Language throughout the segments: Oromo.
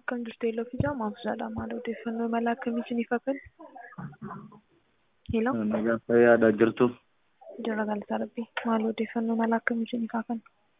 Akkam jirtu Eeloo fi Jaamaaf jedha. Maal odeeffannoo mala akkamii isiniif hafe? Eeloo Nagaa fayyaadha jirtu. jira galata rabbii. Maal odeeffannoo mala akkamii isiniif hafe?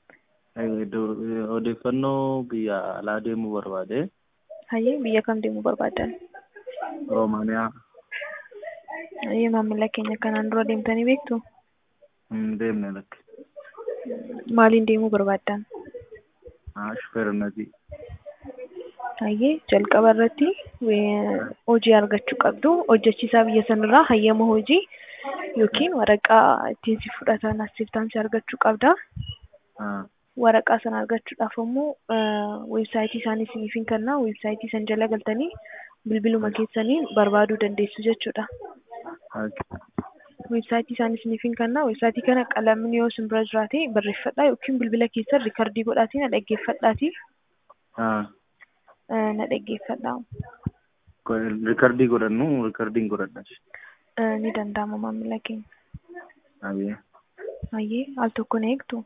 Odeeffannoo biyya alaa deemuu barbaade. Hayyee biyya kam deemuu barbaaddan? Roomaaniyaa Hayyee maamila keenya kanaan dura deemtanii beektu? hin deemne lakke. Maaliin deemuu barbaaddan? Shufeerinatii. Hayyee jalqaba irratti wee- hojii argachuu qabdu. Hojjechiisaa biyya sanarraa hayyama hojii yookiin waraqaa ittiin si fudhatan acceptaansii argachuu qabda. Waraqaa sana argachuudhaaf immoo weebsaayitii isaanii isiniif hin kenna. Weebsaayitii san jala galtanii bilbiluma keessaniin barbaaduu dandeessu jechuudha. Weebsaayitii isaanii isiniif hin kenna. Weebsaayitii kana qalamni yoo isin bira jiraate barreeffadhaa yookiin bilbila keessan riikardii godhaatii na dhaggeeffadhaatii na dhaggeeffadhaa. Rikardii godhannu rikardiin godhadha. Ni danda'ama maamila keenya. Hayyee. Hayyee al tokko na eegdu.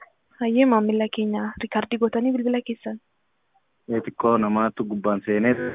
Hayyee maamila keenya riikardii gootanii bilbila keessan. Xiqqoo namaatu gubbaan seenee